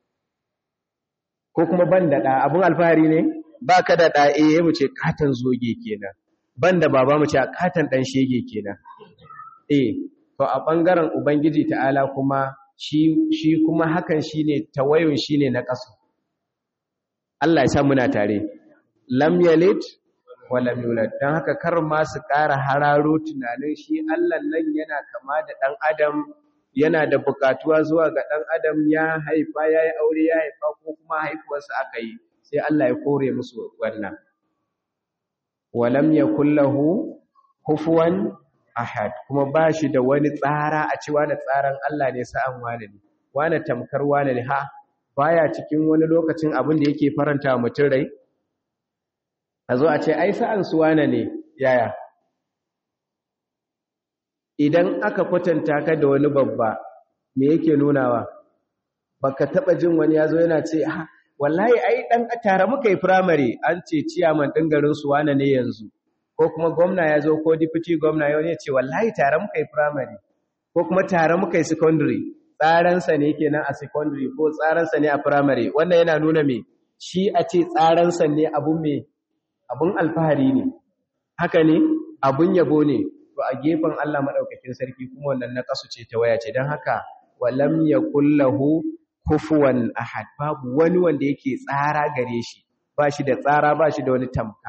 ko kuma ban da ɗa abin alfahari ne ba ka da ɗa eh mu ce katon zoge kenan ban da baba mu ce a katon ɗan shege kenan eh to a ɓangaren ubangiji ta'ala kuma shi shi kuma hakan shine tawayon shine na ƙasa Allah ya sa muna tare lam yalid wa lam yulad dan haka kar ma su ƙara hararo tunanin shi Allah nan yana kama da dan adam yana da bukatuwa zuwa ga dan adam ya haifa yayi aure ya haifa ko kuma haifuwarsa aka yi sai Allah ya kore musu wannan wa lam yakul lahu kufuwan ahad kuma ba shi da wani tsara a ci wani tsaran Allah ne sa'an wani ne wani tamkar wani ne ha baya cikin wani lokacin abin da yake faranta wa mutum rai a zo a ce ai sa'an su wane ne yaya idan aka kwatanta ka da wani babba me yake nunawa baka taba jin wani yazo yana ce ha wallahi ai dan tare muka yi primary an ce ciyaman din garin su wane ne yanzu ko kuma gwamna yazo ko deputy gwamna yau ne ce wallahi tare muka yi primary ko kuma tare muka yi secondary tsaransa ne kenan a secondary ko tsaransa ne a primary wannan yana nuna me shi a ce tsaransa ne abun me abun alfahari ne haka ne abun yabo ne to a gefen Allah madaukakin sarki kuma wannan na kasu ce ta waya ce dan haka walam yakul lahu kufuwan ahad babu wani wanda yake tsara gare shi ba shi da tsara ba shi da wani tamka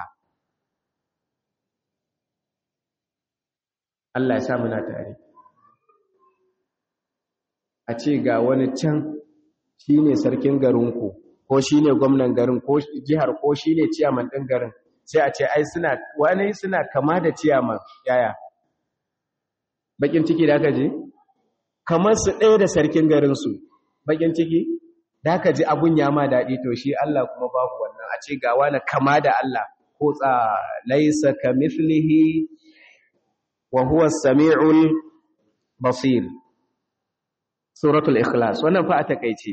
Allah ya sa muna tare a ce ga wani can shi ne sarkin garinku ko shi ne gwamnan garin ko jihar ko shi ne ciyaman ɗin garin sai a ce ai suna wani suna kama da ciyaman yaya bakin ciki da aka ji kamar su ɗaya da sarkin garinsu bakin ciki da aka ji abun ya ma daɗi to shi Allah kuma babu wannan a ce ga wani kama da Allah ko tsa laisa ka mithlihi wa huwa samiul basir suratul ikhlas wannan fa a takeice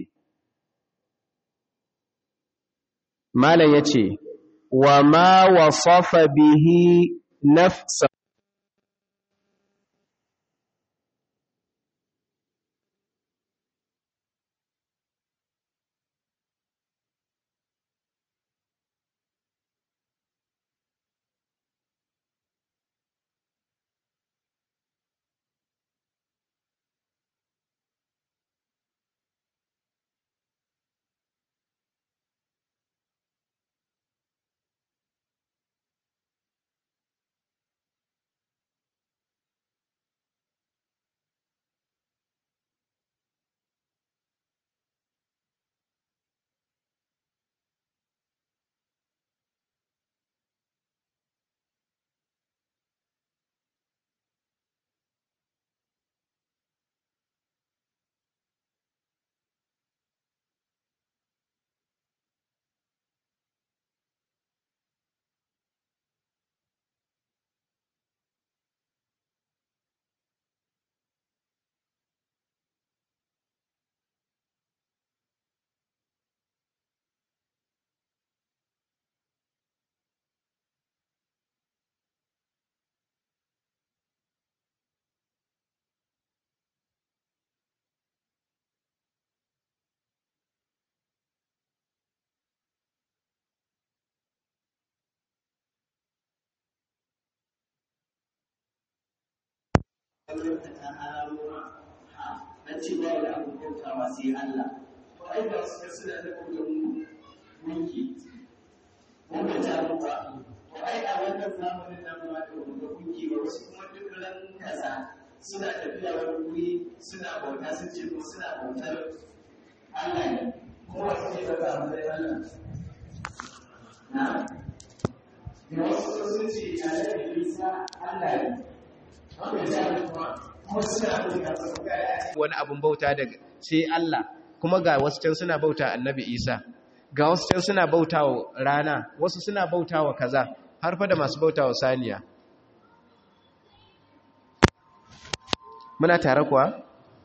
malam yace wa ma wasafa bihi nafsa ta hararwa na cewa da abin bautawa sai Allah to ai ba su suna da kudin gunki wanda ta ruwa to ai a wannan zamanin nan ma da wanda gunki ba wasu kuma duk ran kaza suna tafiya wani wuri suna bauta sun ce ko suna bautar Allah ne kuma wasu ce daga amurai Allah na da wasu sun ce a da Isa Allah ne wani abin bauta daga sai Allah kuma ga wasu can suna bauta annabi Isa ga wasu can suna bauta wa rana wasu suna bauta wa kaza har fa da masu bauta wa saniya muna tare kuwa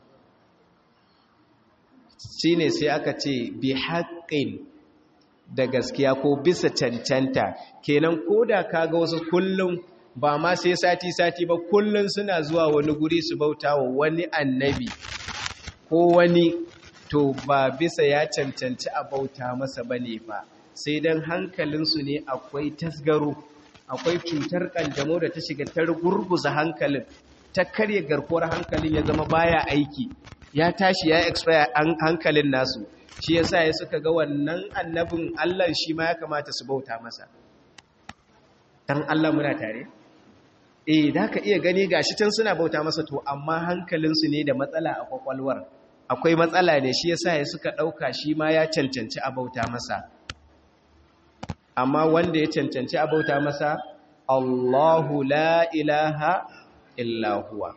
shine sai aka ce bi haƙƙin da gaskiya ko bisa cancanta kenan ko da kaga wasu kullum ba ma sai sati-sati ba kullum suna zuwa wani guri su bauta wa wani annabi ko wani to ba bisa ya cancanci a bauta masa ba ne ba sai don hankalinsu ne akwai tasgaro akwai cutar kanjamo da ta shiga ta gurguza hankalin ta karya garkuwar hankalin ya zama baya aiki ya tashi ya expire hankalin nasu shi yasa ya suka ga wannan annabin Allah shi ma ya kamata su bauta masa dan Allah muna tare eh da ka iya gani gashi can suna bauta masa to amma hankalinsu ne da matsala a kwakwalwar akwai matsala ne shi yasa ya suka dauka shi ma ya cancanci a bauta masa amma wanda ya cancanci a bauta masa Allahu la ilaha illa huwa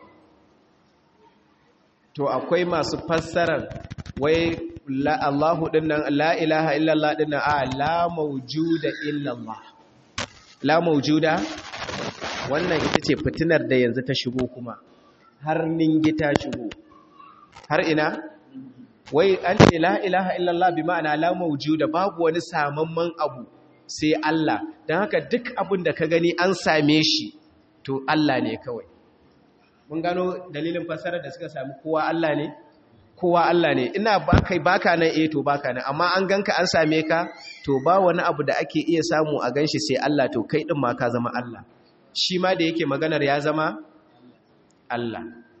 to akwai masu fassarar wai la Allahu dinnan la ilaha illallah dinnan a la mawjuda illallah la mawjuda wannan ita ce fitinar da yanzu ta shigo kuma har ningi ta shigo har ina wai an ce la ilaha illallah bi ma'ana la mawjuda babu wani samamman abu sai Allah don haka duk abin da ka gani an same shi to Allah ne kawai mun gano dalilin fasarar da suka sami kowa Allah ne kowa Allah ne ina baka baka nan eh to baka nan amma an ganka an same ka to ba wani abu da ake iya samu a ganshi sai Allah to kai din ma ka zama Allah shi ma da yake maganar ya zama Allah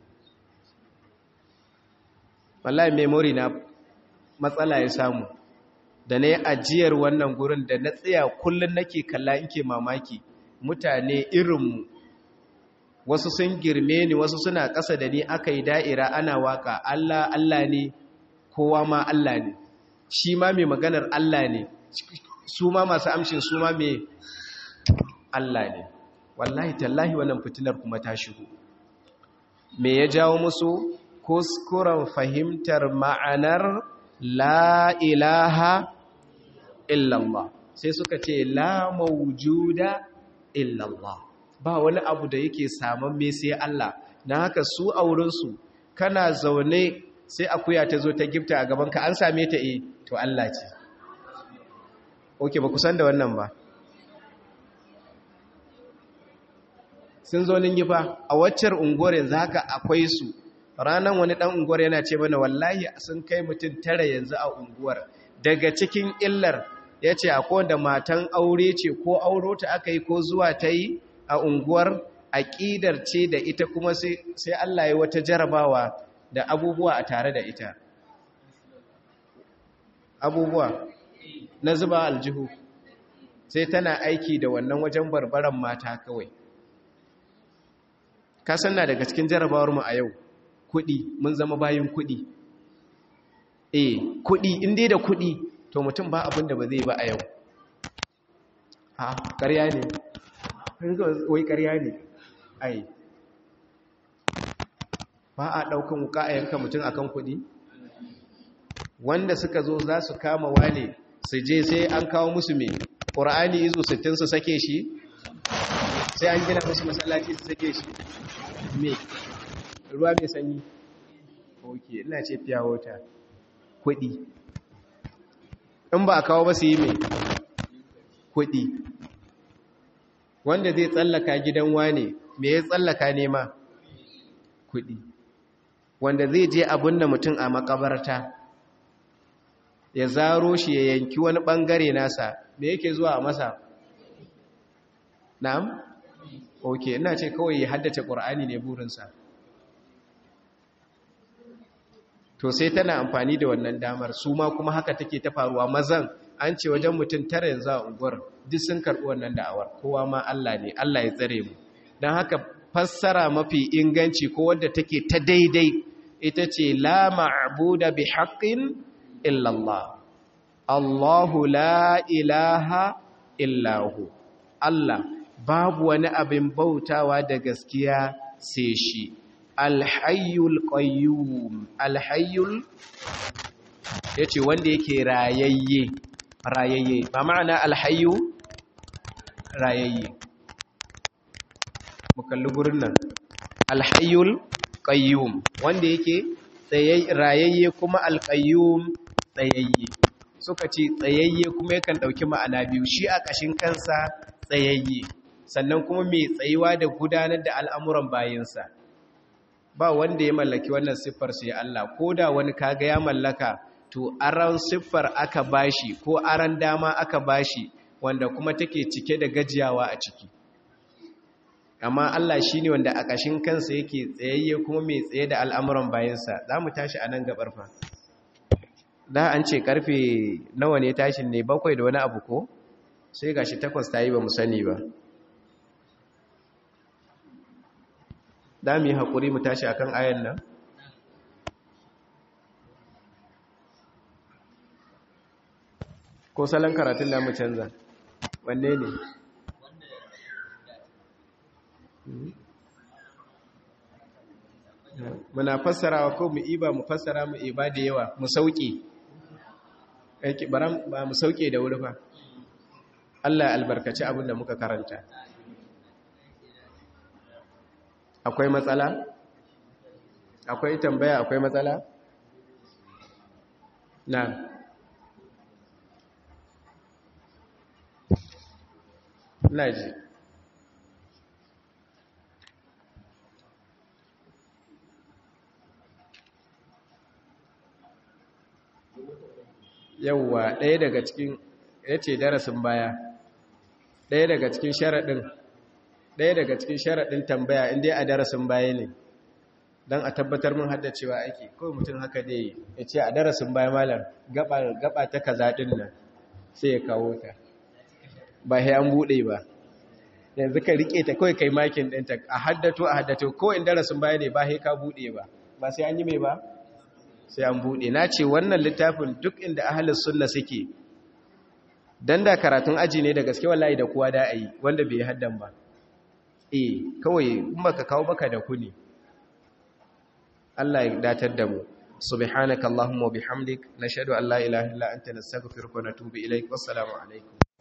wallahi memory na matsala ya samu da na yi ajiyar wannan gurin da na tsaya kullum nake kalla inke mamaki mutane irinmu wasu sun girme ni wasu suna ƙasa da ni aka yi da'ira ana waka Allah Allah ne kowa ma Allah ne shi ma mai maganar Allah ne su ma masu amshin su ma mai Allah ne wallahi tallahi wannan fitinar kuma ta shigo me ya jawo musu kuskuren fahimtar ma'anar la ilaha illallah sai suka ce la mawjuda illallah ba wani abu da yake saman me sai Allah na haka su a wurinsu kana zaune sai akuya ta zo ta gifta a gabanka an same ta e to Allah ce oke ba kusan da wannan ba sun zo gifa a waccar unguwar yanzu haka akwai su ranar wani dan unguwar yana ce mana wallahi sun kai mutum tara yanzu a unguwar daga cikin illar ya ce akwai wanda matan aure ce ko auro ta aka yi ko zuwa ta yi a unguwar aƙidar ce da ita kuma sai Allah ya wata jarabawa da abubuwa a tare da ita abubuwa na zuba aljihu sai tana aiki da wannan wajen barbaran mata kawai kasan na daga cikin jarabawar mu a yau kudi mun zama bayin kudi eh kudi inda da kudi to mutum ba abin da ba zai ba a yau ha ƙarya ne wai ƙarya ne ai ba a ɗaukan wuka a yanka mutum akan kuɗi wanda suka zo za su kama wane su je sai an kawo musu mai ƙura'ani izu 60 su sake shi sai an gina musu masallaci su sake shi me ruwa mai sanyi ok ina ce fiya wata kuɗi in ba a kawo ba su yi mai kuɗi wanda zai tsallaka gidan wane me ya tsallaka nema kuɗi wanda zai je abin da mutum a makabarta ya zaro shi ya yanki wani ɓangare nasa me yake zuwa a masa na'am ok ina ce kawai ya haddace ƙur'ani ne burinsa to sai tana amfani da wannan damar su ma kuma haka take ta faruwa mazan an ce wajen mutum tara yanzu a unguwar duk sun karɓi wannan da'awar kowa ma Allah ne Allah ya tsare mu don haka fassara mafi inganci ko wadda take ta daidai ita ce la ma'buda bi haqqin illa Allah Allahu la ilaha illahu Allah babu wani abin bautawa da gaskiya sai shi alhayyul qayyum alhayyul yace wanda yake rayayye rayayye ba ma'ana alhayyu rayayye mu kalli gurin nan alhayyul qayyum wanda yake rayayye kuma alqayyum tsayayye suka ce tsayayye kuma yakan dauki ma'ana biyu shi a kashin kansa tsayayye sannan kuma mai tsayuwa da gudanar da al'amuran bayinsa ba wanda ya mallaki wannan siffar sai Allah ko da wani kaga ya mallaka to aran siffar aka bashi ko aran dama aka bashi wanda kuma take cike da gajiyawa a ciki amma Allah shi ne wanda a ƙashin kansa yake tsayayye kuma mai tsaye da al'amuran bayansa za mu tashi a nan gabar fa da an ce karfe nawa ne tashin ne bakwai da wani abu ko sai ga shi takwas ta yi ba mu sani ba da mu yi haƙuri mu tashi akan ayan nan ko salon karatun da mu canza wanne ne muna fassarawa ko mu iba mu fassara mu iba da yawa mu sauke aiki baran ba mu sauke da wuri fa Allah albarkaci abin da muka karanta akwai matsala akwai tambaya akwai matsala na na ji yauwa ɗaya daga cikin ya ce darasin baya ɗaya daga cikin sharaɗin ɗaya daga cikin sharaɗin tambaya inda a darasin baya ne don a tabbatar mun haddacewa ake ko mutum haka dai ya ce a darasin baya malam gaba ta kaza ɗin nan sai ya kawo ta ba ya an buɗe ba yanzu ka riƙe ta kawai kai makin ɗinta a haddato a haddato ko in darasin baya ne ba ya ka buɗe ba ba sai an yi mai ba sai an buɗe na ce wannan littafin duk inda ahalin sunna suke dan da karatun aji ne da gaske wallahi da kowa da a yi wanda bai haddan ba eh kawai in baka kawo baka da ku ne Allah ya datar da mu subhanaka allahumma bihamdik nashhadu an la ilaha illa anta nastaghfiruka wa natubu ilaik wassalamu alaikum